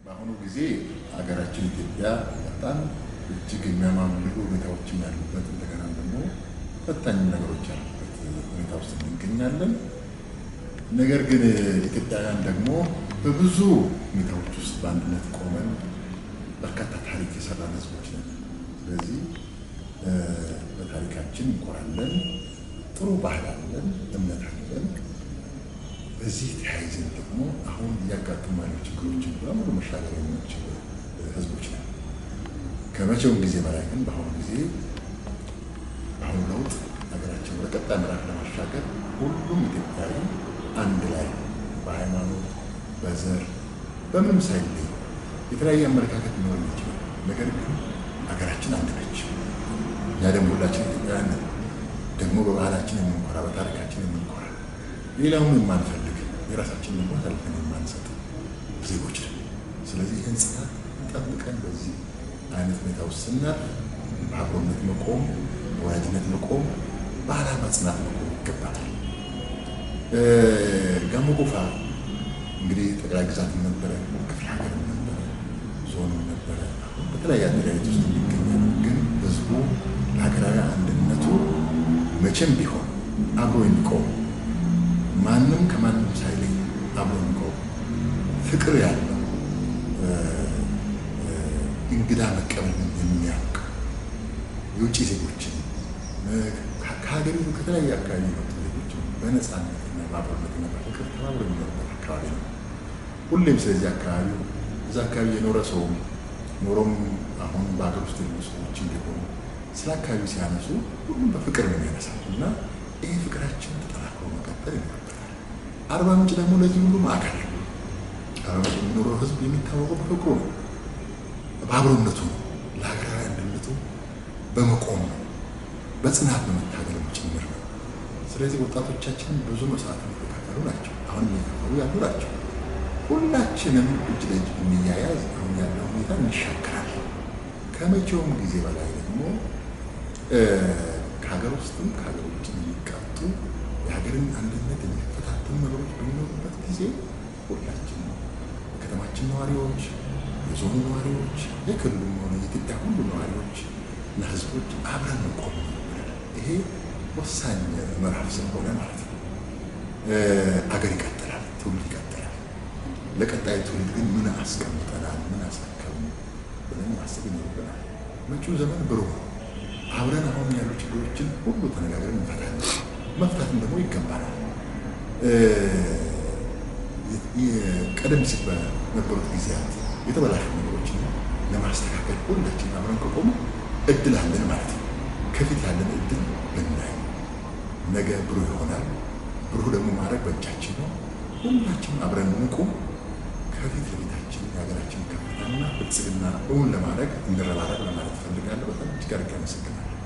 በአሁኑ ጊዜ ሀገራችን ኢትዮጵያ በጣም እጅግ የሚያማምሩ ሁኔታዎችም ያሉበት እንደገና ደግሞ ፈታኝ ነገሮች ያሉበት ሁኔታ ውስጥ እንገኛለን። ነገር ግን ኢትዮጵያውያን ደግሞ በብዙ ሁኔታዎች ውስጥ በአንድነት ቆመን በርካታ ታሪክ የሰራን ሕዝቦች ነን። ስለዚህ በታሪካችን እንኮራለን። ጥሩ ባህል አለን፣ እምነት አለን። በዚህ ተያይዘን ደግሞ አሁን እያጋጠሙ ያሉ ችግሮችን በሙሉ መሻገር የምንችል ሕዝቦች ነን። ከመቼውም ጊዜ በላይ ግን በአሁኑ ጊዜ በአሁኑ ለውጥ ሀገራችን ወደ ቀጣይ ምዕራፍ ለማሻገር ሁሉም ኢትዮጵያዊ አንድ ላይ በሃይማኖት፣ በዘር፣ በምንም ሳይለይ የተለያየ አመለካከት ሊኖር ይችላል። ነገር ግን ሀገራችን አንድ ነች። እኛ ደግሞ ሁላችን ኢትዮጵያውያን ነን። ደግሞ በባህላችን የምንኮራ፣ በታሪካችን የምንኮራ፣ ሌላውን የማንፈልግ የራሳችንን ደግሞ አሳልፈን የማንሰጥ ዜጎች ነን። ስለዚህ ይህን ጽናት ጠብቀን በዚህ አይነት ሁኔታ ውስጥ ስናልፍ በአብሮነት መቆም፣ በወዳጅነት መቆም፣ በዓላማ ጽናት መቆም ይገባናል። ጋሞ ጎፋ እንግዲህ ጠቅላይ ግዛትም ነበረ፣ ክፍለ ሀገርም ነበረ፣ ዞንም ነበረ። አሁን በተለያየ አደረጃጀት ውስጥ የሚገኛል። ግን ህዝቡ ለሀገራዊ አንድነቱ መቼም ቢሆን አብሮ የሚቆም ማንም ከማንም ሳይለይ አብሮ የሚቆም ፍቅር ያለው እንግዳ መቀበልን የሚያውቅ የውጭ ዜጎችን ከሀገሪቱ ከተለያየ አካባቢ የመጡ ዜጎችን በነፃነትና በአብሮነትና በፍቅር ተባብሮ የሚኖርበት አካባቢ ነው። ሁሌም ስለዚህ አካባቢ እዛ አካባቢ የኖረ ሰውም ኖሮም አሁን በሀገር ውስጥ ያሉ ሰዎች እንዲሆኑ ስለ አካባቢ ሲያነሱ ሁሉም በፍቅር ነው የሚያነሳው እና ይህ ፍቅራችን ተጠናክሮ መቀጠል ይኖርበታል። አርባ ምንጭ ደግሞ ለዚህ ሁሉ ማዕከል ነው። አርባ ምንጭ የሚኖረው ህዝብ የሚታወቀው በፍቅሩ ነው፣ በአብሮነቱ ነው፣ ለሀገራዊ አንድነቱ በመቆም ነው፣ በጽናት በመታገልም ጭምር ነው። ስለዚህ ወጣቶቻችን ብዙ መስዋዕት የተከፈሉ ናቸው፣ አሁንም እየከፈሉ ያሉ ናቸው። ሁላችንም እጅ ለእጅ ብንያያዝ አሁን ያለው ሁኔታ እንሻገራለን። ከመቼውም ጊዜ በላይ ደግሞ ከሀገር ውስጥም ከሀገር ውጭ የሚቃጡ የሀገርን አንድነት የሚፈታተኑ ነገሮች በሚኖሩበት ጊዜ ሁላችን የከተማችን ነዋሪዎች፣ የዞኑ ነዋሪዎች፣ የክልሉም ሆነ የኢትዮጵያ ሁሉ ነዋሪዎች እና ህዝቦች አብረን መቆም ይኖርብናል። ይሄ ወሳኝ ምዕራፍ ስለሆነ ማለት ነው። አገር ይቀጥላል፣ ትውልድ ይቀጥላል። ለቀጣይ ትውልድ ግን ምን አስቀምጠናል፣ ምን አስረከብን ብለን ማሰብ ይኖርብናል። መጪው ዘመን ብሩህ ነው። አብረን አሁን ያሉ ችግሮችን ሁሉ ተነጋግረን እንፈታለን። መፍታትም ደግሞ ይገባናል። ቀደም ሲል በነበሩት ጊዜያት የተበላሹ ነገሮችን ለማስተካከል ሁላችን አብረን ከቆሙ እድል አለን ማለት ነው። ከፊት ያለን እድል ብናይ ነገ ብሩህ ይሆናል። ብሩህ ደግሞ ማድረግ በእጃችን ነው። ሁላችን አብረን እንቁም። ከፊት ለፊታችን የሀገራችን ከፍታና ብልጽግና እውን ለማድረግ እንረባረብ ለማለት እፈልጋለሁ። በጣም እጅግ አድርጌ አመሰግናለሁ።